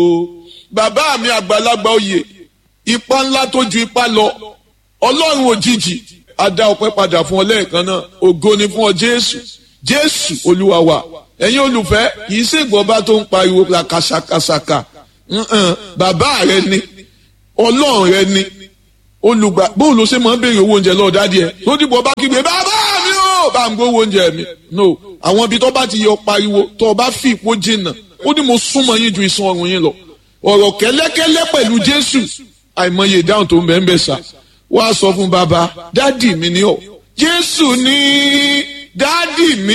bàbá mi àgbàlagbà oyè ipa ńlá tó ju ipa lọ ọlọ́run òjijì a dá ọpẹ́ padà fún ọ lẹ́ẹ̀kan náà ògo ni fún ọ jésù jésù olúwa wa ẹ̀yin olùfẹ́ kìí ṣègbọ́ba tó ń pariwo la kàṣàkàṣàkà bàbá rẹ ni ọlọ́run rẹ ni olùgbà bóun ló ṣe máa ń béèrè owó oúnjẹ lọ́ọ́ dádì ẹ̀ tó dìbò bá kígbe bàbá mi ò bá ń gbówó oúnjẹ mi no àwọn ibi tó bá ti yọ pariwo tó o bá fi ìpó jìnnà ó ní mo súnmọ́ yín ju iṣan ọrùn yín lọ ọ̀rọ̀ kẹ́lẹ́kẹ́lẹ́ pẹ̀lú jésù àìmọye ìdáhùn tó ń bẹ̀ ń bẹ̀ sà wá sọ fún bàbá dádì mi ni ọ jésù ní dádì mi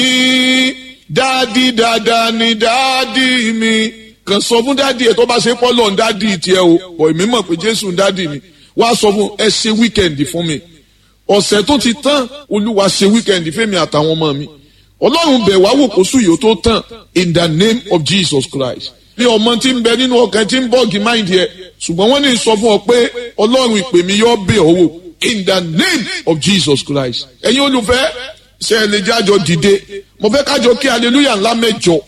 dádì dáadáa ni dádì mi kàn sọ fún dádì ẹ tó bá ṣe pọ́lọ̀ ń dádì tiẹ̀ o bọ̀ èmi mọ̀ pé jésù ń dádì mi wá sọ fún ẹ ṣe wíkẹ̀ndì fún mi ọ̀sẹ̀ tó ti tán olúwa ṣe wíkẹ̀ndì fẹ́mi àtàwọn ọmọ mi ọlọ́run bẹ̀ wá wò kó sùn yìí ó tó tán in the name of jesus christ bí ọmọ tí ń bẹ nínú ọkàn tí ń bọ́ọ̀gì máìndì ẹ ṣùgbọ́n wọ́n ní sọ fún ọ pé ọlọ́run ìpè mi yọ bẹ̀ ọ́ wò in the name of jesus christ ẹ̀yin olùfẹ́ ṣe ẹ lè jájọ dìde mo fẹ́ kájọ kí hallelujah ńlá mẹ́jọ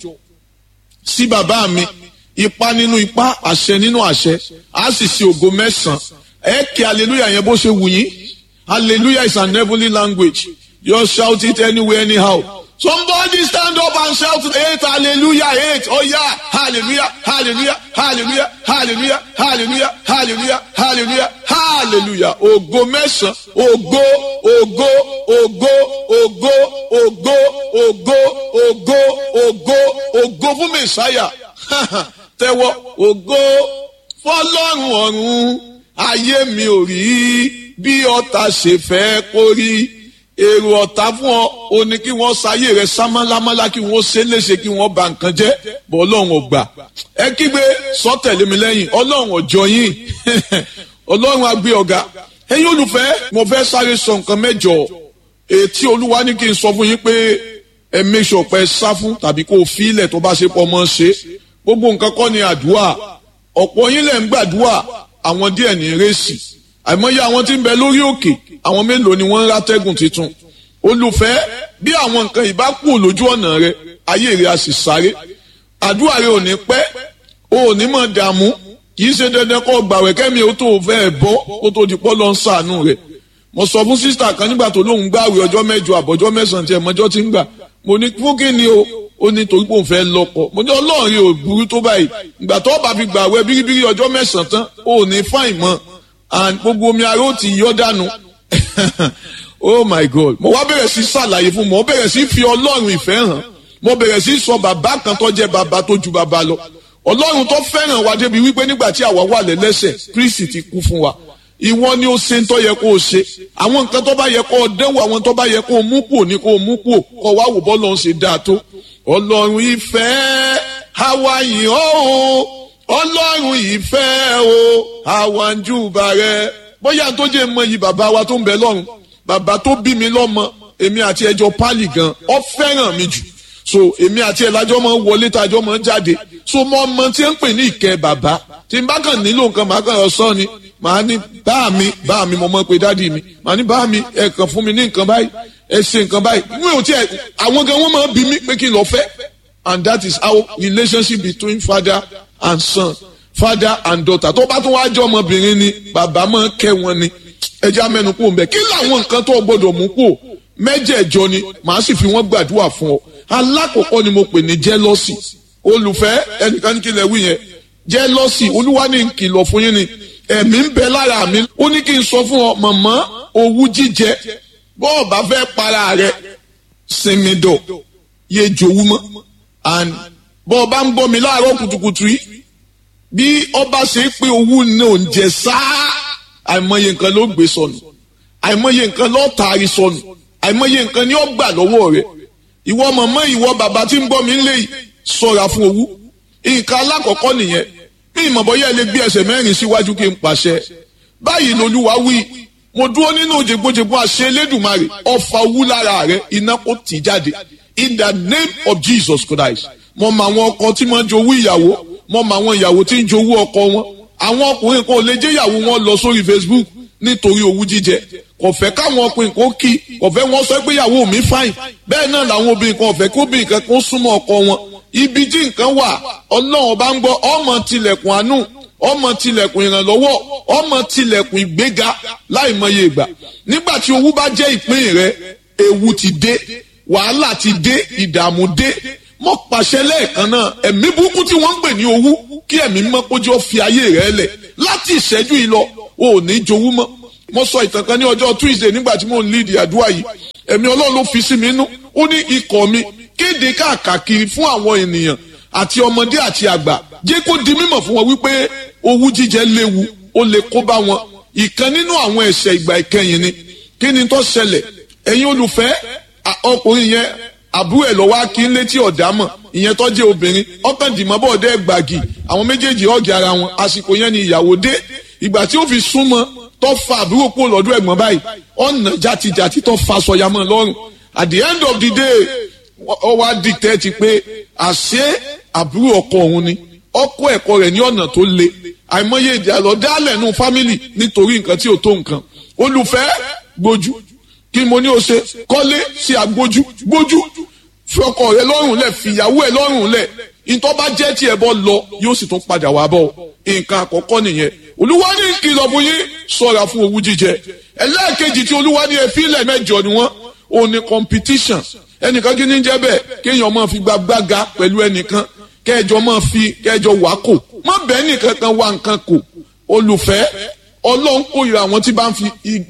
sí bàbá mi ipa nínú ipa àṣẹ nínú àṣẹ á sì ṣe ògo mẹ́sàn-án ẹ kí hallelujah yẹn bó ṣe wù yín hallelujah is an heavenly language just shout it anywhere anyhow somebody stand up and shout eight hallelujah eight oh yeah hallelujah hallelujah hallelujah hallelujah hallelujah hallelujah hallelujah hallelujah ògo mẹ́sàn ògo ògo ògo ògo ògo ògo ògo ògo ògo fún mẹsàáyà tẹ́wọ́ ògo fọ́lọ́run ọ̀run ayé mi ò rí bí ọ̀tá ṣe fẹ́ kó rí èrò ọ̀tá fún ọ o ní kí wọ́n ṣayé rẹ sámálámálá kí wọ́n ṣe léṣe kí wọ́n ba nǹkan jẹ́ bọ́ ọlọ́run ò gbà ẹ kígbe sọ́tẹ̀lé mi lẹ́yìn ọlọ́run ọjọ́ yín ọlọ́run agbé ọ̀gá ẹ̀yin olùfẹ́ mo fẹ́ sáré sọ nǹkan mẹ́jọ ètí olúwa ní kí n sọ fún yín pé ẹ make sure pé ẹ sá fún tàbí kó o fi ilẹ̀ tó bá ṣe pọ̀ mọ́ ṣe gbogbo nǹkan kọ́ ni àdúrà ọ̀pọ̀ yín lẹ̀ ń gbàdúrà àwọn díẹ̀ ní rẹ́sì àìmọye àwọn tí ń bẹ lórí òkè àwọn mélòó ni wọ́n ń rátẹ́gùn tuntun olùfẹ́ bí àwọn nǹkan ìbá kú lójú ọ̀nà rẹ ayé rẹ a sì sáré àdúrà rẹ ò ní pẹ́ o ò ní mọ̀ dààmú kì í ṣe dandan kó gbàwẹ̀ kẹ́mi ó tó fẹ́ bọ́ kó tó di pọ́ lọ ń sàánú rẹ̀ mo sọ fún sísítà kan nígbà tó lóun gbàwẹ̀ ọjọ́ mẹ́jọ àbọ̀jọ́ mẹ́sàn-án tí ẹ̀mọ́jọ́ ti ń gbà mo ní fún kí ni o ó ní torí pé òun fẹ́ lọ́kọ mo ní ọlọ́run yóò burú tó báyìí ìgbà tó bá fi gbàwẹ̀ bíríbírí ọjọ́ mẹ́sàn-án tán ó ní fáìn mọ́ and gbogbo omi ara ó ti yọ dànù oh my god mo wá bẹ̀rẹ̀ sí ṣàlàyé fún mo bẹ̀rẹ̀ sí fi ọlọ́run ìfẹ́ hàn mo bẹ̀rẹ̀ sí sọ bàbá kan tó jẹ́ bàbá tó ju bàbá lọ ọlọ́run tó fẹ́ràn wa débi wípé nígbà tí àwa wà lẹ́lẹ́sẹ̀ kristi ti kú fún wa ìwọ ni ó ṣe ń tó yẹ kó o ṣe àwọn nǹkan tó bá yẹ kó o dẹ́wọ̀ àwọn tó bá yẹ kó o mú kúò ní kó o mú kúò kó wá wò bọ́ọ̀lù ọ̀hún ṣe dáa tó ọlọ́run ìfẹ́ àwa yìí ó ọlọ́run ìfẹ́ o àwa ń júbà rẹ bóyá tó jẹ́ mọ yìí bàbá wa tó ń bẹ lọ́run bàbá tó bí mi lọ́mọ èmi àti ẹjọ́ pálí gan ọ fẹ́ràn mi jù so èmi àti ẹ̀ lájọ́ máa ń wọlé tájọ́ máa ń jáde so mo mọ tí ń pè ní ìkẹ́ bàbá tí n bá kàn nílò nǹkan màá kàn yọ sọ ni màá ní bá mi bá mi mo mọ pé dádì mi màá ní bá mi ẹ kàn fún mi ní nǹkan báyìí ẹ ṣe nǹkan báyìí mi ò tiẹ̀ àwọn gan wọ́n máa bí mi pé kí n lọ fẹ́ and that is how relationship between father and son father and daughter tó bá tún wá jọ ọmọbìnrin ni bàbá máa kẹ́ wọn ni ẹja mẹ́nu kúrò mbẹ kí làwọn nǹkan tó gbọ́dọ̀ mú kúrò mẹ́jẹ̀ẹ̀jọ ni màá sì fi wọ́n gbàdúrà fún ọ alákọ̀ọ́kọ́ ni mo pè ní jẹ́lọ́sì olùfẹ́ ẹnìkan ní kí lẹ wí yẹn jẹ́lọ́sì olúwa ní kìlọ̀ fún yín ni ẹ̀mí ń bẹ lára mi ó ní kí n sọ fún ọ màmá owú jíjẹ bọ́ọ̀ bá fẹ́ para rẹ sinmi dọ̀ yé jowú mọ́ and bọ́ọ̀ bá ń gbọ́ mi láàárọ̀ kùtùkùtù yìí bí ọba ṣe pé owó ní oúnjẹ sáá àìmọye nǹkan ló gbé sọnù àìmọye nǹkan ló taari sọnù àìmọye nǹkan ni ó gbà lọ́wọ́ rẹ̀ ìwọ màmá ìwọ bàbá tí ń gbọ́ mi lé sọ̀ra fún owó nǹkan alákọ̀ọ́kọ́ nìyẹn bí ìmọ̀bọ̀yẹ́ lè gbé ẹsẹ̀ mẹ́rin síwájú kí n pàṣẹ báyìí lolúwa wí mo dúró nínú òjègbòjègbò àṣẹ elédùnmarè ọfà owó lára rẹ iná kò tì jáde in the name of Jesus Christ mo mọ àwọn ọkọ tí wọ́n jowú ìyàwó mo mọ àwọn ìyàwó tí ń jowú ọkọ wọn àwọn ọkùnrin kan ò lè jẹ́ ìyàwó wọn lọ sórí Facebook nítorí owú jíjẹ kò fẹ́ káwọn ọkùnrin kan kí kò fẹ́ wọ́n sọ pé ìyàwó mi fáìn bẹ́ẹ̀ náà làwọn obìnrin kan ò fẹ́ kí obìnrin kan kó súnmọ́ ọkọ wọn ibi tí nǹkan wà ọlọ́run bá ń gbọ́ ọmọ tilẹ̀kùn àánú ọmọ tilẹ̀kùn ìrànlọ́wọ́ ọmọ tilẹ̀kùn ìgbéga láìmọye ìgbà nígbà tí owó bá jẹ́ ìpín rẹ ewu ti dé wàhálà ti dé ìdààmú dé mọ pàṣẹ lẹ́ẹ̀kan náà ẹ̀mí burúkú tí wọ́n ń pè ní owó kí ẹ̀mí mọ́ kójú fi ayé rẹ̀ lẹ̀ láti ìṣẹ́jú yìí lọ o ò ní jowú mọ́ mo sọ ìtàn kan ní ọjọ́ Tuesday nígbà tí mo ń lead àdúrà yìí ẹ̀mí Ọlọ́run ló fi sí mi nú ó ní ikọ̀ mi kéde káàkiri fún àwọn ènìyàn àti ọmọdé àti àgbà jẹ́ kó di mímọ̀ fún wọn wípé owú jíjẹ léwu ó lè kó bá wọn ìkan nínú àwọn ẹ̀ṣẹ̀ ìgbà ìkẹyìn ni kí ni tó ṣẹlẹ̀ ẹ̀yin olùfẹ́ ọkùnrin yẹn àbúrò ẹ̀ lọ́wọ́ kí n létí ọ̀dàmọ̀ ìyẹn tó jẹ́ obìnrin ọkàn dìmọ́ bọ̀ dẹ́ gbàgì àwọn méjèèjì ọ̀gẹ̀ ara wọn àsìkò yẹn ni ìyàwó dé ìgbà tí ó fi súnmọ́ tó fa àbúrò kúrò lọ́dún ẹ̀gbọ́n báyìí ọ̀nà jàtijàti tó fa sọ̀yàmọ̀ lọ́rùn at the end of the day ó wá dictate pé àṣé àbúrò ọkọ òun ni ọkọ ẹ̀kọ́ rẹ̀ ní ọ̀nà tó le àìmọye ìjà lọ dálẹ̀ nù fámìlì nítorí nǹkan tí ò tó nǹkan olùfẹ́ gbójú kí mo ní o ṣe kọ́lé sí agbójú gbójú fi ọkọ rẹ lọ́rùn lẹ̀ fìyàwó ẹ lọ́rùn lẹ̀ ìtọ́ bá jẹ́ tí ẹ bọ́ lọ yóò sì tún padà wá bọ̀ nǹkan àkọ́kọ́ nìyẹn olúwa ní kìlọ̀ fún yín ṣọ́ra fún owú jíjẹ ẹlẹ́ẹ̀kejì tí olúwa ní efílẹ̀ mẹ́jọ ni wọ́n ò ní competition ẹnìkan kí ní jẹ́ bẹ́ẹ̀ kéèyàn máa fi gbàgbága pẹ̀lú ẹnìkan kẹjọ máa fi kẹjọ wá kò má bẹ́ẹ̀ nìkan kan wá nǹkan kò olùfẹ́ ọlọ́run kórìíra àwọn tí bá ń fi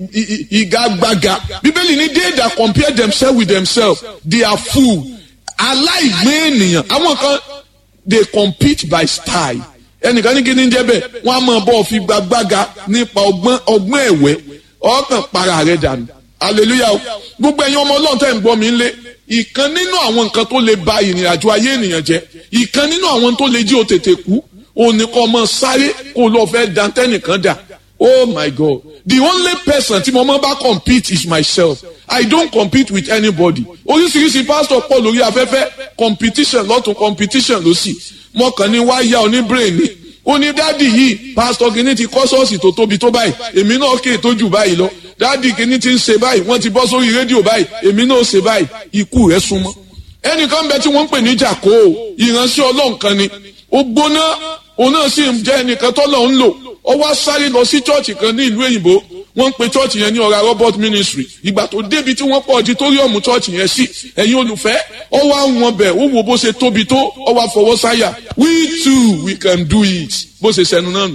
ìgagbága bíbélì ní they that compare themselves with themselves they are fool aláìgbé ènìyàn àwọn kan they compete by style ẹnìkan ní kí ni jẹ́ bẹ́ẹ̀ wọ́n á máa bọ́ fi gbàgbága nípa ọgbọ́n ọgbọ́n ẹ̀wẹ́ ọkàn para rẹ̀ dànù hallelujah gbogbo ẹ̀yin ọmọ ọlọ́run tẹ̀ ń gbọ́ mi lé ìkan nínú àwọn nǹkan tó lè ba ìrìn àjò ayé ènìyàn jẹ́ ìkan nínú àwọn tó lè jí o tètè kú òní kọ́ ọmọ sáré kó lọ fẹ́ dantẹ́nìkan dà oh my god the only person tí mo máa bá compete is myself i don't compete with anybody oríṣiríṣi pastor pọ̀ lórí afẹ́fẹ́ competition lọ́tún competition lọ́sì mo kàn ní wá yá oní brain ni ó ní dádì yìí pastor kìíní ti kọ́ ṣọ́ọ̀ṣì tó tóbi tó báyìí èmi náà kè tó jù báyìí lọ dádì kìíní ti ń ṣe báyìí wọ́n ti bọ́ sórí rédíò báyìí èmi náà ṣe báyìí ikú rẹ̀ súnmọ́ ẹnìkan bẹ tí wọ́n ń pè ní jàkó ìránṣẹ́ ọlọ́run kan ni ó gbóná òun náà sì ń jẹ́ ẹnìkan tọ́lọ̀ ń lò ó wá sáré lọ sí chọ́ọ̀chì kan ní ìlú òyìnbó wọ́n ń pe chọ́ọ̀chì yẹn ní ọ̀rá robert ministry ìgbà tó débi tí wọ́n pọ̀ ọ̀dítóríọ̀mù chọ́ọ̀chì yẹn sí ẹ̀yin olùfẹ́ ó wá wọn bẹ̀ ó wo bó ṣe tóbi tó ó wá fọwọ́ sáyà we too we can do it bó ṣe sẹnu náà nù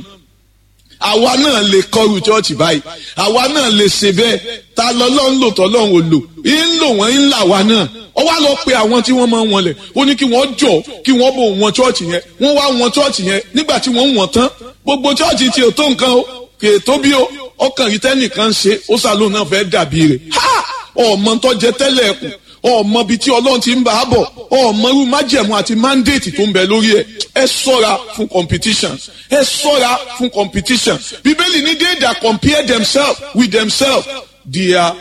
àwa náà lè kọrù chọ́ọ̀chì báyìí àwa náà lè ṣe bẹ́ẹ̀ ta lọ́lọ́run lò tọ́lọ́run ò lò ń lò wọ́n ń là wá náà ó wá lọ pe àwọn tí wọ́n máa ń wọlẹ̀ ó ní kí wọ́n jọ kí wọ́n bò wọn chọ́ọ̀chì yẹn wọ́n wá wọn chọ́ọ̀chì yẹn nígbà tí wọ́n wọ̀n tán gbogbo chọ́ọ̀chì tí ò tó nǹkan o kì í tó bí o ọkàn rí tẹ́nìkan ṣe ó sàlóun náà fẹ́ dàbí rẹ̀ ha ọmọ tó jẹ tẹ́lẹ̀ ẹ̀kùn ọmọ bíi tí ọlọ́run ti ń bá a bọ̀ ọmọ irú májẹ̀mú àti mandate tó ń bẹ lórí ẹ̀ ẹ sọ́ra fún competition ẹ sọ́ra fún competition bíbélì ní they that compare themselves with themselves they are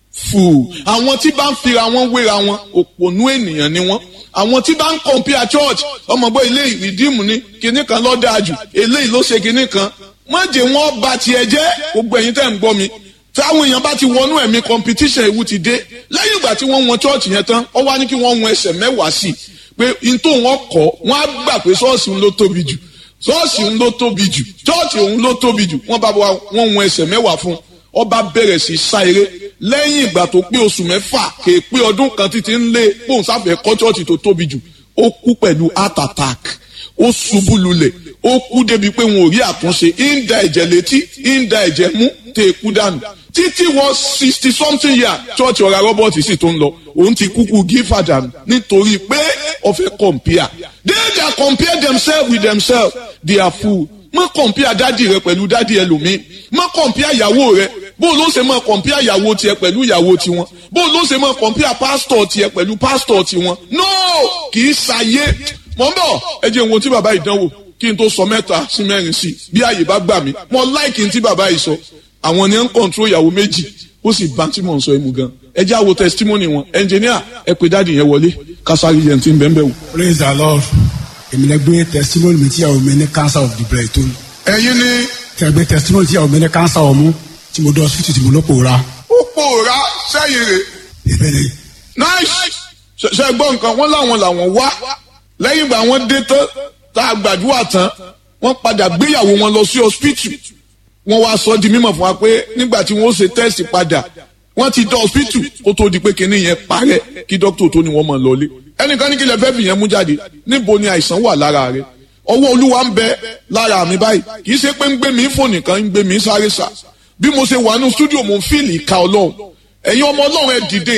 fool àwọn tí bá ń fira wọn wéra wọn òpònú ènìyàn ni wọn àwọn tí bá ń compare church ọmọgbọ́n ilé ìrìdíìmù ni kinní kan ló dáa jù eléyìí ló ṣe kinní kan má jẹ́ wọ́n bà tiẹ̀ jẹ́ gbogbo ẹ̀yin tẹ́ ń gbọ́ mi táwọn èèyàn bá ti wọnú ẹ̀mí competition ewu ti dé lẹ́yìn ìgbà tí wọ́n wọn church yẹn tán ó wá ní kí wọ́n wọn ẹsẹ̀ mẹ́wàá sí i pé n tó wọn kọ́ wọ́n á gbà pé ṣọ́ọ̀ṣì ń ló tóbi jù ṣọ́ọ̀ṣì ń ló tóbi jù church òun ló tóbi jù wọ́n bá wọn wọn ẹsẹ̀ mẹ́wàá fún ọba bẹ̀rẹ̀ sí sá eré lẹ́yìn ìgbà tó pé oṣù mẹ́fà kè é pé ọdún kan títí ń lé bóun sáfẹ́ kọ́ church tó tóbi jù ó kú pẹ̀lú heart attack ó ṣubú lulẹ̀ ó kú débi pé wọn ò rí àtúnṣe ń da ẹ̀jẹ̀ létí ń da ẹ̀jẹ̀ mú tẹ̀ kú dànù títí wọ sixty something year church ọ̀rá robert sì tó ń lọ òun ti kúkú gífà dànù nítorí pé ọ̀fẹ́ compare they that compare themselves with themselves they are fool má compare dádì rẹ pẹ̀lú dádì ẹlòmíì má compare ìyàwó rẹ bó ló ṣe máa compare ìyàwó tiẹ̀ pẹ̀lú ìyàwó tiwọn bó ló ṣe máa compare pastor tiẹ̀ pẹ̀lú pastor tiwọn no kì í ṣàyé mọ̀ ń bọ̀ ẹ jẹ́ ìwọ̀n tí bàbá ìdánwò kí n tó sọ mẹ́ta sí mẹ́rin sí bí àyè bá gbà mí mo láìkì tí bàbá yìí sọ àwọn ni ń kọ̀ǹtró ìyàwó méjì ó sì bá tí mò ń sọ ẹ̀ mú gan ẹ jẹ́ àwo testimony wọn ẹnjìníà ẹ pé dáàdì yẹn wọlé kásárì yẹn ti ń bẹ́ẹ̀ bẹ́ẹ̀ wò. praise the lord èmi lè gbé testimony mi tí ìyàwó mi ní cancer of the breast tó ní. ẹ̀yin ni tẹ̀ gbé testimony tí ìyàwó mi ní cancer ọmú tí mo dọ̀ hospital tí mo ló pòórá. ó pòórá sẹ́yìn rẹ̀ ìbẹ̀rẹ̀ nice ṣe gbọ́ nǹkan wọ́n láwọn làwọn wá lẹ́yìn ìgbà wọ́n dé tán tá a gbàdúrà tán wọ́n padà gbéyàwó wọn lọ sí hospital wọ́n wá sọ di mímọ̀ fún wa pé nígbà tí wọ́n ṣe test padà wọ́n ti dán hospital kó tó di pé kinní yẹn parẹ́ kí dókítà tó ní wọ́n mọ̀ lọlé ẹnìkan ní kí lè fẹ́ fi yẹn mú jáde níbo ni àìsàn wà lára rẹ ọwọ́ olúwa ń bẹ lára mi báyìí kì í ṣe pé ń gbé mi fò nìkan ń gbé mi sáré sá bí mo ṣe wà nínú stúdíò mo ń fíìlì ìka ọlọ́run ẹ̀yin ọmọ ọlọ́run ẹ dìde